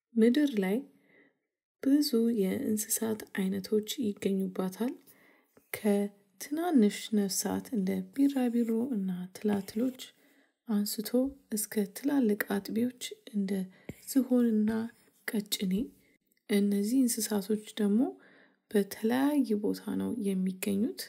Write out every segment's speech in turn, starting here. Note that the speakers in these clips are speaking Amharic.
ምድር ላይ ብዙ የእንስሳት አይነቶች ይገኙባታል። ከትናንሽ ነፍሳት እንደ ቢራቢሮ እና ትላትሎች አንስቶ እስከ ትላልቅ አጥቢዎች እንደ ዝሆንና ቀጭኔ እነዚህ እንስሳቶች ደግሞ በተለያየ ቦታ ነው የሚገኙት።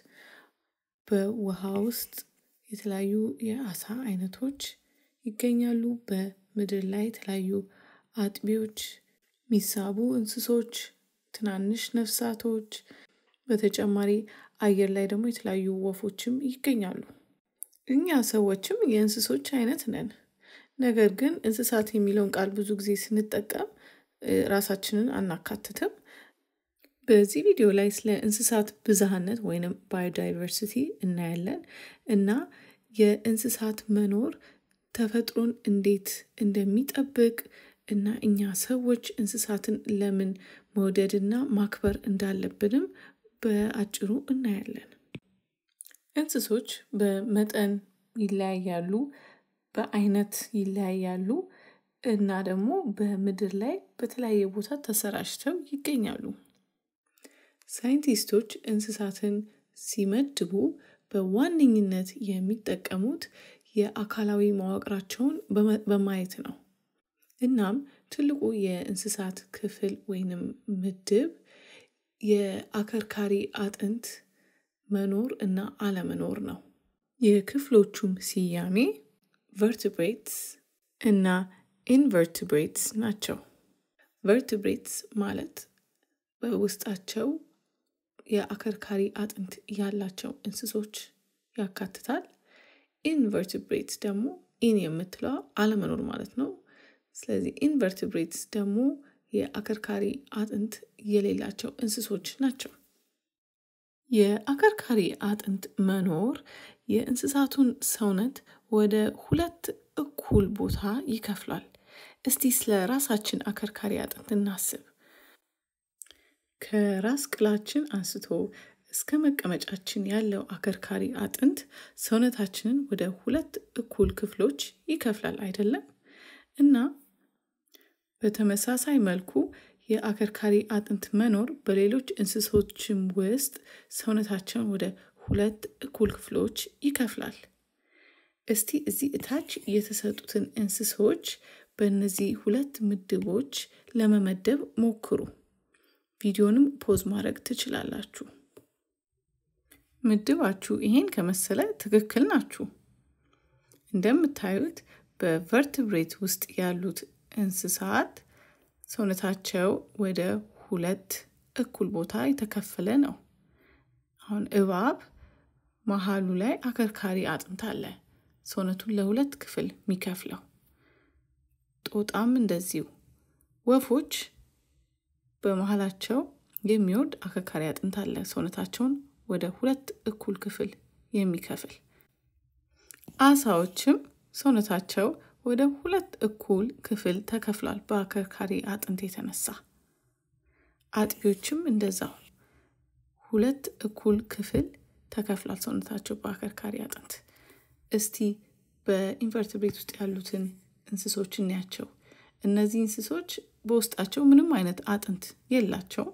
በውሃ ውስጥ የተለያዩ የአሳ አይነቶች ይገኛሉ። በምድር ላይ የተለያዩ አጥቢዎች የሚሳቡ እንስሶች ትናንሽ ነፍሳቶች በተጨማሪ አየር ላይ ደግሞ የተለያዩ ወፎችም ይገኛሉ። እኛ ሰዎችም የእንስሶች አይነት ነን። ነገር ግን እንስሳት የሚለውን ቃል ብዙ ጊዜ ስንጠቀም ራሳችንን አናካትትም። በዚህ ቪዲዮ ላይ ስለ እንስሳት ብዝሃነት ወይንም ባዮዳይቨርሲቲ እናያለን እና የእንስሳት መኖር ተፈጥሮን እንዴት እንደሚጠብቅ እና እኛ ሰዎች እንስሳትን ለምን መውደድና ማክበር እንዳለብንም በአጭሩ እናያለን። እንስሶች በመጠን ይለያያሉ፣ በአይነት ይለያያሉ እና ደግሞ በምድር ላይ በተለያየ ቦታ ተሰራጭተው ይገኛሉ። ሳይንቲስቶች እንስሳትን ሲመድቡ በዋነኝነት የሚጠቀሙት የአካላዊ መዋቅራቸውን በማየት ነው። እናም ትልቁ የእንስሳት ክፍል ወይንም ምድብ የአከርካሪ አጥንት መኖር እና አለመኖር ነው። የክፍሎቹም ስያሜ ቨርትብሬትስ እና ኢንቨርትብሬትስ ናቸው። ቨርትብሬትስ ማለት በውስጣቸው የአከርካሪ አጥንት ያላቸው እንስሶች ያካትታል። ኢንቨርትብሬትስ ደግሞ ኢን የምትለዋ አለመኖር ማለት ነው። ስለዚህ ኢንቨርትብሬትስ ደግሞ የአከርካሪ አጥንት የሌላቸው እንስሶች ናቸው። የአከርካሪ አጥንት መኖር የእንስሳቱን ሰውነት ወደ ሁለት እኩል ቦታ ይከፍላል። እስቲ ስለ ራሳችን አከርካሪ አጥንት እናስብ። ከራስ ቅላችን አንስቶ እስከ መቀመጫችን ያለው አከርካሪ አጥንት ሰውነታችንን ወደ ሁለት እኩል ክፍሎች ይከፍላል አይደለም? እና በተመሳሳይ መልኩ የአከርካሪ አጥንት መኖር በሌሎች እንስሶችም ውስጥ ሰውነታቸውን ወደ ሁለት እኩል ክፍሎች ይከፍላል። እስቲ እዚህ እታች የተሰጡትን እንስሶች በእነዚህ ሁለት ምድቦች ለመመደብ ሞክሩ። ቪዲዮንም ፖዝ ማድረግ ትችላላችሁ። ምድባችሁ ይሄን ከመሰለ ትክክል ናችሁ። እንደምታዩት በቨርትብሬት ውስጥ ያሉት እንስሳት ሰውነታቸው ወደ ሁለት እኩል ቦታ የተከፈለ ነው። አሁን እባብ መሃሉ ላይ አከርካሪ አጥንት አለ፣ ሰውነቱን ለሁለት ክፍል የሚከፍለው። ጦጣም እንደዚሁ። ወፎች በመሃላቸው የሚወርድ አከርካሪ አጥንት አለ፣ ሰውነታቸውን ወደ ሁለት እኩል ክፍል የሚከፍል። አሳዎችም ሰውነታቸው ወደ ሁለት እኩል ክፍል ተከፍሏል በአከርካሪ አጥንት የተነሳ። አጥቢዎችም እንደዛው ሁለት እኩል ክፍል ተከፍሏል ሰውነታቸው በአከርካሪ አጥንት። እስቲ በኢንቨርትብሬት ውስጥ ያሉትን እንስሶች እንያቸው። እነዚህ እንስሶች በውስጣቸው ምንም አይነት አጥንት የላቸውም።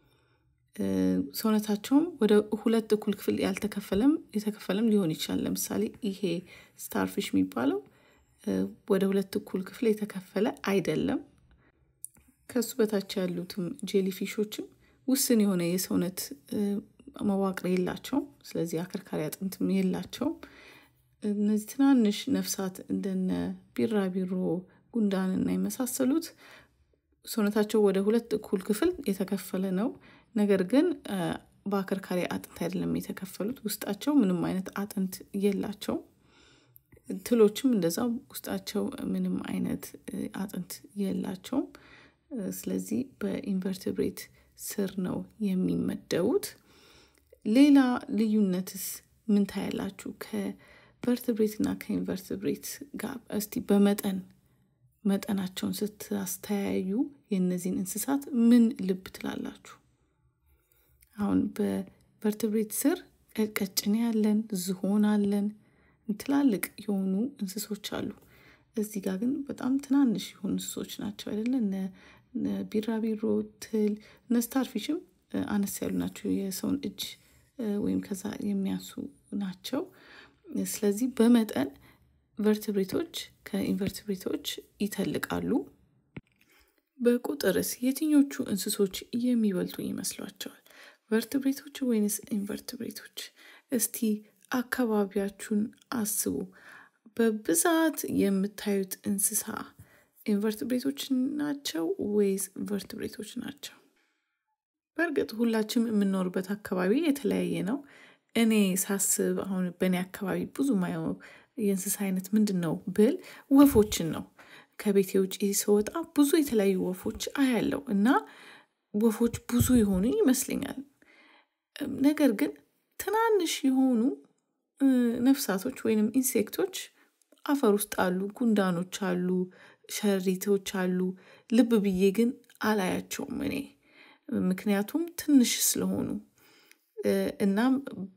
ሰውነታቸውም ወደ ሁለት እኩል ክፍል ያልተከፈለም የተከፈለም ሊሆን ይችላል። ለምሳሌ ይሄ ስታርፊሽ የሚባለው ወደ ሁለት እኩል ክፍል የተከፈለ አይደለም። ከሱ በታች ያሉትም ጄሊፊሾችም ውስን የሆነ የሰውነት መዋቅር የላቸውም። ስለዚህ አከርካሪ አጥንትም የላቸውም። እነዚህ ትናንሽ ነፍሳት እንደነ ቢራቢሮ፣ ጉንዳንና የመሳሰሉት ሰውነታቸው ወደ ሁለት እኩል ክፍል የተከፈለ ነው። ነገር ግን በአከርካሪ አጥንት አይደለም የተከፈሉት። ውስጣቸው ምንም አይነት አጥንት የላቸውም። ትሎችም እንደዛው ውስጣቸው ምንም አይነት አጥንት የላቸውም። ስለዚህ በኢንቨርትብሬት ስር ነው የሚመደቡት። ሌላ ልዩነትስ ምን ታያላችሁ? ከቨርትብሬት እና ከኢንቨርትብሬት ጋር እስቲ በመጠን መጠናቸውን ስታስተያዩ የእነዚህን እንስሳት ምን ልብ ትላላችሁ? አሁን በቨርትብሬት ስር ቀጭኔ አለን፣ ዝሆን አለን፣ ትላልቅ የሆኑ እንስሶች አሉ። እዚህ ጋር ግን በጣም ትናንሽ የሆኑ እንስሶች ናቸው አይደለ? እነ ቢራቢሮ፣ ትል እነ ስታርፊሽም አነስ ያሉ ናቸው። የሰውን እጅ ወይም ከዛ የሚያንሱ ናቸው። ስለዚህ በመጠን ቨርትብሬቶች ከኢንቨርትብሬቶች ይተልቃሉ። በቁጥርስ የትኞቹ እንስሶች የሚበልጡ ይመስሏቸዋል? ቨርትብሬቶች ወይንስ ኢንቨርትብሬቶች? እስቲ አካባቢያችሁን አስቡ። በብዛት የምታዩት እንስሳ ኢንቨርትብሬቶች ናቸው ወይስ ቨርትብሬቶች ናቸው? በእርግጥ ሁላችንም የምንኖርበት አካባቢ የተለያየ ነው። እኔ ሳስብ አሁን በእኔ አካባቢ ብዙ ማየው የእንስሳ አይነት ምንድን ነው ብል ወፎችን ነው። ከቤቴ ውጪ ስወጣ ብዙ የተለያዩ ወፎች አያለው እና ወፎች ብዙ የሆኑ ይመስለኛል። ነገር ግን ትናንሽ የሆኑ ነፍሳቶች ወይንም ኢንሴክቶች አፈር ውስጥ አሉ፣ ጉንዳኖች አሉ፣ ሸሪቶች አሉ። ልብ ብዬ ግን አላያቸውም እኔ ምክንያቱም ትንሽ ስለሆኑ እናም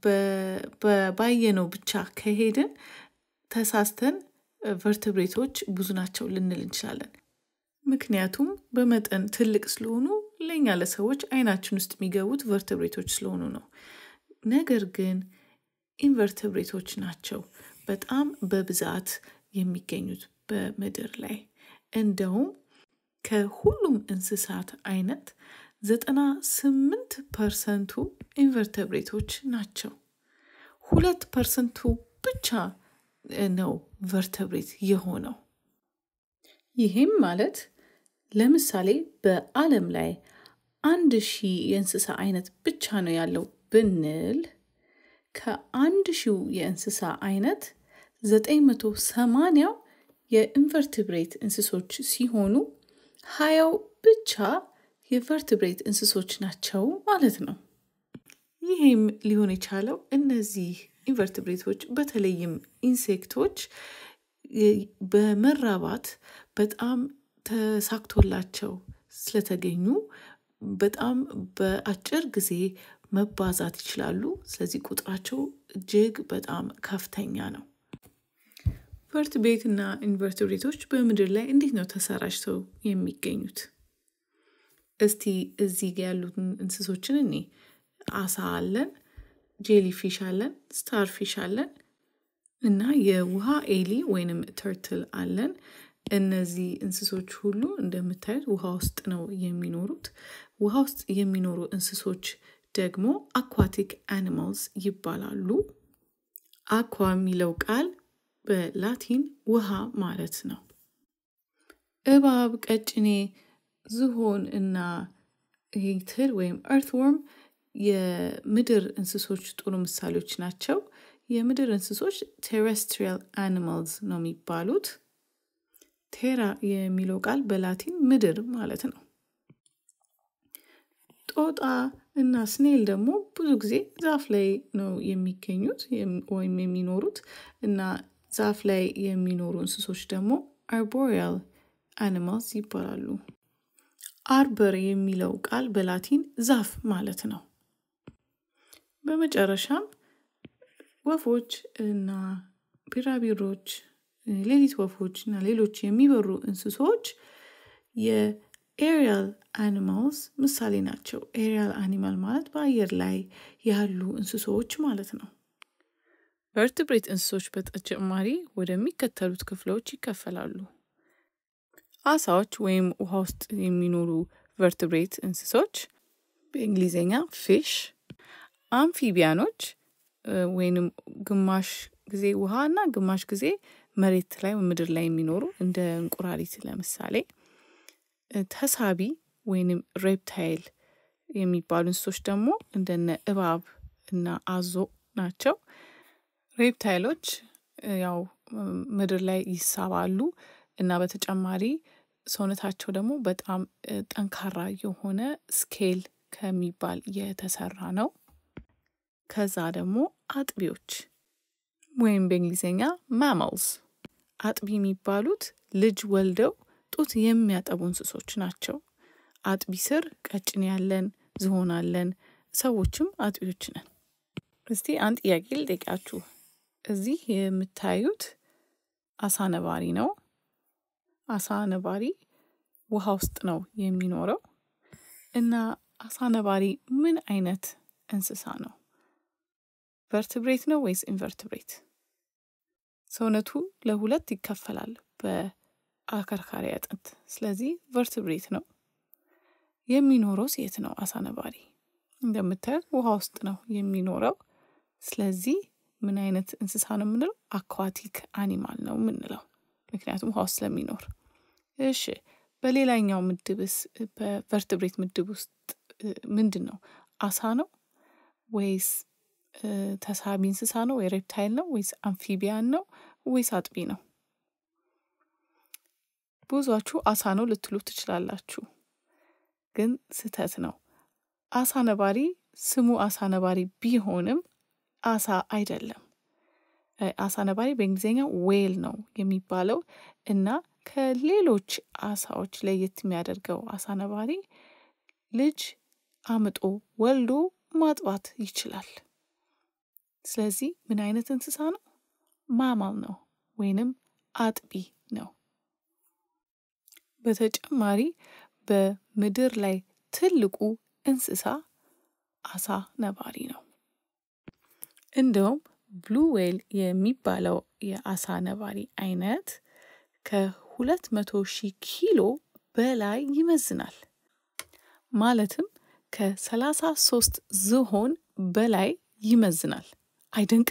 ባየነው ብቻ ከሄድን ተሳስተን ቨርትብሬቶች ብዙ ናቸው ልንል እንችላለን። ምክንያቱም በመጠን ትልቅ ስለሆኑ ለእኛ ለሰዎች አይናችን ውስጥ የሚገቡት ቨርትብሬቶች ስለሆኑ ነው። ነገር ግን ኢንቨርትብሬቶች ናቸው በጣም በብዛት የሚገኙት በምድር ላይ እንደውም ከሁሉም እንስሳት አይነት ዘጠና ስምንት ፐርሰንቱ ኢንቨርተብሬቶች ናቸው። ሁለት ፐርሰንቱ ብቻ ነው ቨርተብሬት የሆነው። ይህም ማለት ለምሳሌ በዓለም ላይ አንድ ሺህ የእንስሳ አይነት ብቻ ነው ያለው ብንል ከአንድ ሺው የእንስሳ አይነት ዘጠኝ መቶ ሰማንያው የኢንቨርትብሬት እንስሶች ሲሆኑ ሀያው ብቻ የቨርትብሬት እንስሶች ናቸው ማለት ነው። ይህም ሊሆን የቻለው እነዚህ ኢንቨርትብሬቶች በተለይም ኢንሴክቶች በመራባት በጣም ተሳክቶላቸው ስለተገኙ በጣም በአጭር ጊዜ መባዛት ይችላሉ። ስለዚህ ቁጥራቸው እጅግ በጣም ከፍተኛ ነው። ቨርትብሬት እና ኢንቨርትብሬቶች በምድር ላይ እንዴት ነው ተሰራጭተው የሚገኙት? እስቲ እዚህ ጋ ያሉትን እንስሶችን እኔ አሳ አለን፣ ጄሊ ፊሽ አለን፣ ስታር ፊሽ አለን እና የውሃ ኤሊ ወይንም ተርትል አለን። እነዚህ እንስሶች ሁሉ እንደምታዩት ውሃ ውስጥ ነው የሚኖሩት። ውሃ ውስጥ የሚኖሩ እንስሶች ደግሞ አኳቲክ አኒማልስ ይባላሉ። አኳ የሚለው ቃል በላቲን ውሃ ማለት ነው። እባብ፣ ቀጭኔ፣ ዝሆን እና ትል ወይም እርትወርም የምድር እንስሶች ጥሩ ምሳሌዎች ናቸው። የምድር እንስሶች ቴሬስትሪያል አኒማልስ ነው የሚባሉት። ቴራ የሚለው ቃል በላቲን ምድር ማለት ነው። ጦጣ እና ስኔል ደግሞ ብዙ ጊዜ ዛፍ ላይ ነው የሚገኙት ወይም የሚኖሩት እና ዛፍ ላይ የሚኖሩ እንስሶች ደግሞ አርቦሪያል አኒማልስ ይባላሉ። አርበር የሚለው ቃል በላቲን ዛፍ ማለት ነው። በመጨረሻም ወፎች እና ቢራቢሮች፣ ሌሊት ወፎች እና ሌሎች የሚበሩ እንስሶች የኤሪያል አኒማልስ ምሳሌ ናቸው። ኤሪያል አኒማል ማለት በአየር ላይ ያሉ እንስሶች ማለት ነው። ቨርትብሬት እንስሶች በተጨማሪ ወደሚከተሉት ክፍሎች ይከፈላሉ። አሳዎች ወይም ውሃ ውስጥ የሚኖሩ ቨርትብሬት እንስሶች በእንግሊዝኛ ፊሽ፣ አምፊቢያኖች ወይንም ግማሽ ጊዜ ውሃ እና ግማሽ ጊዜ መሬት ላይ ምድር ላይ የሚኖሩ እንደ እንቁራሪት ለምሳሌ፣ ተሳቢ ወይንም ሬፕታይል የሚባሉ እንስሶች ደግሞ እንደነ እባብ እና አዞ ናቸው። ሬፕታይሎች ያው ምድር ላይ ይሳባሉ እና በተጨማሪ ሰውነታቸው ደግሞ በጣም ጠንካራ የሆነ ስኬል ከሚባል የተሰራ ነው። ከዛ ደግሞ አጥቢዎች ወይም በእንግሊዝኛ ማማልስ አጥቢ የሚባሉት ልጅ ወልደው ጡት የሚያጠቡ እንስሶች ናቸው። አጥቢ ስር ቀጭኔ ያለን፣ ዝሆን አለን፣ ሰዎችም አጥቢዎች ነን። እስቲ አንድ ጥያቄ ልጠይቃችሁ። እዚህ የምታዩት አሳ ነባሪ ነው። አሳ ነባሪ ውሃ ውስጥ ነው የሚኖረው እና አሳ ነባሪ ምን አይነት እንስሳ ነው? ቨርትብሬት ነው ወይስ ኢንቨርትብሬት? ሰውነቱ ለሁለት ይከፈላል በአከርካሪ አጥንት። ስለዚህ ቨርትብሬት ነው። የሚኖረው የት ነው? አሳ ነባሪ እንደምታዩት ውሃ ውስጥ ነው የሚኖረው። ስለዚህ ምን አይነት እንስሳ ነው የምንለው? አኳቲክ አኒማል ነው የምንለው ምክንያቱም ውሃ ውስጥ ስለሚኖር። እሺ በሌላኛው ምድብስ በቨርትብሬት ምድብ ውስጥ ምንድን ነው? አሳ ነው ወይስ ተሳቢ እንስሳ ነው ወይ ሬፕታይል ነው ወይስ አምፊቢያን ነው ወይስ አጥቢ ነው? ብዙችሁ አሳ ነው ልትሉ ትችላላችሁ፣ ግን ስህተት ነው። አሳ ነባሪ ስሙ አሳ ነባሪ ቢሆንም አሳ አይደለም። አሳ ነባሪ በእንግሊዝኛ ዌል ነው የሚባለው እና ከሌሎች አሳዎች ለየት የሚያደርገው አሳ ነባሪ ልጅ አምጦ ወልዶ ማጥባት ይችላል። ስለዚህ ምን አይነት እንስሳ ነው? ማማል ነው ወይንም አጥቢ ነው። በተጨማሪ በምድር ላይ ትልቁ እንስሳ አሳ ነባሪ ነው። እንደውም ብሉ ዌል የሚባለው የአሳ ነባሪ አይነት ከሁለት መቶ ሺህ ኪሎ በላይ ይመዝናል። ማለትም ከሰላሳ ሶስት ዝሆን በላይ ይመዝናል። አይደንቅም?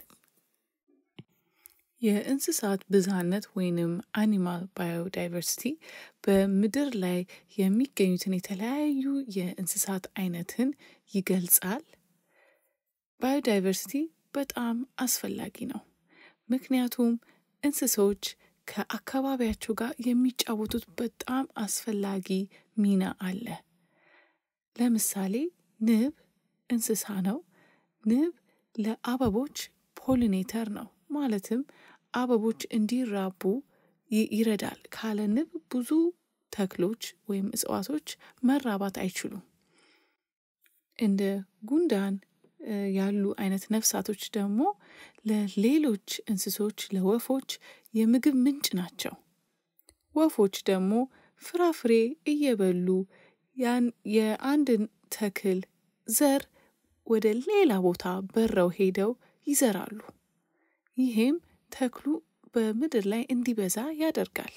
የእንስሳት ብዝሃነት ወይንም አኒማል ባዮዳይቨርሲቲ በምድር ላይ የሚገኙትን የተለያዩ የእንስሳት አይነትን ይገልጻል። ባዮዳይቨርሲቲ በጣም አስፈላጊ ነው። ምክንያቱም እንስሶች ከአካባቢያቸው ጋር የሚጫወቱት በጣም አስፈላጊ ሚና አለ። ለምሳሌ ንብ እንስሳ ነው። ንብ ለአበቦች ፖሊኔተር ነው። ማለትም አበቦች እንዲራቡ ይረዳል። ካለ ንብ ብዙ ተክሎች ወይም እጽዋቶች መራባት አይችሉም። እንደ ጉንዳን ያሉ አይነት ነፍሳቶች ደግሞ ለሌሎች እንስሶች ለወፎች የምግብ ምንጭ ናቸው። ወፎች ደግሞ ፍራፍሬ እየበሉ ያን የአንድን ተክል ዘር ወደ ሌላ ቦታ በረው ሄደው ይዘራሉ። ይሄም ተክሉ በምድር ላይ እንዲበዛ ያደርጋል።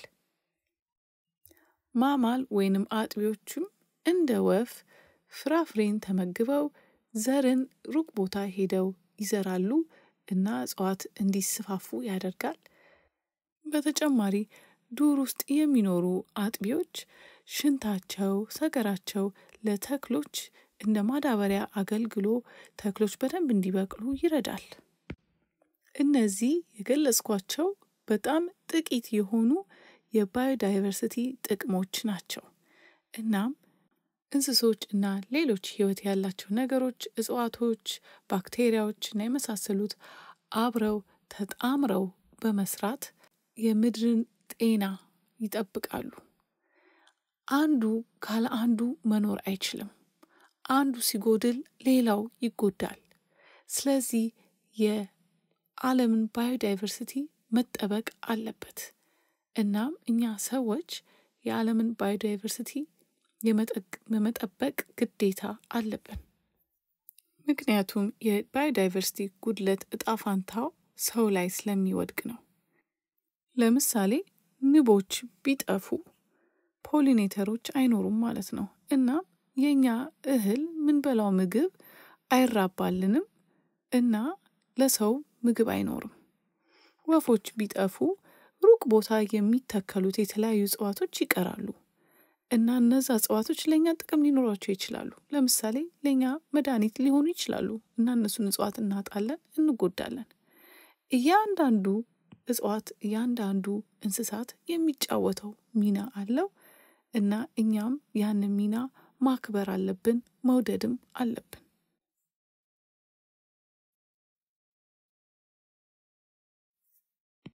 ማማል ወይንም አጥቢዎቹም እንደ ወፍ ፍራፍሬን ተመግበው ዘርን ሩቅ ቦታ ሄደው ይዘራሉ እና እጽዋት እንዲስፋፉ ያደርጋል። በተጨማሪ ዱር ውስጥ የሚኖሩ አጥቢዎች ሽንታቸው፣ ሰገራቸው ለተክሎች እንደ ማዳበሪያ አገልግሎ ተክሎች በደንብ እንዲበቅሉ ይረዳል። እነዚህ የገለጽኳቸው በጣም ጥቂት የሆኑ የባዮዳይቨርሲቲ ጥቅሞች ናቸው። እናም እንስሶች እና ሌሎች ሕይወት ያላቸው ነገሮች እጽዋቶች፣ ባክቴሪያዎች እና የመሳሰሉት አብረው ተጣምረው በመስራት የምድርን ጤና ይጠብቃሉ። አንዱ ካለ አንዱ መኖር አይችልም። አንዱ ሲጎድል ሌላው ይጎዳል። ስለዚህ የዓለምን ባዮዳይቨርሲቲ መጠበቅ አለበት። እናም እኛ ሰዎች የዓለምን ባዮዳይቨርሲቲ የመጠበቅ ግዴታ አለብን። ምክንያቱም የባዮዳይቨርሲቲ ጉድለት እጣ ፋንታው ሰው ላይ ስለሚወድቅ ነው። ለምሳሌ ንቦች ቢጠፉ ፖሊኔተሮች አይኖሩም ማለት ነው። እናም የእኛ እህል ምንበላው ምግብ አይራባልንም እና ለሰው ምግብ አይኖርም። ወፎች ቢጠፉ ሩቅ ቦታ የሚተከሉት የተለያዩ እጽዋቶች ይቀራሉ እና እነዛ እጽዋቶች ለእኛ ጥቅም ሊኖራቸው ይችላሉ። ለምሳሌ ለእኛ መድኃኒት ሊሆኑ ይችላሉ እና እነሱን እጽዋት እናጣለን፣ እንጎዳለን። እያንዳንዱ እጽዋት እያንዳንዱ እንስሳት የሚጫወተው ሚና አለው እና እኛም ያንን ሚና ማክበር አለብን፣ መውደድም አለብን።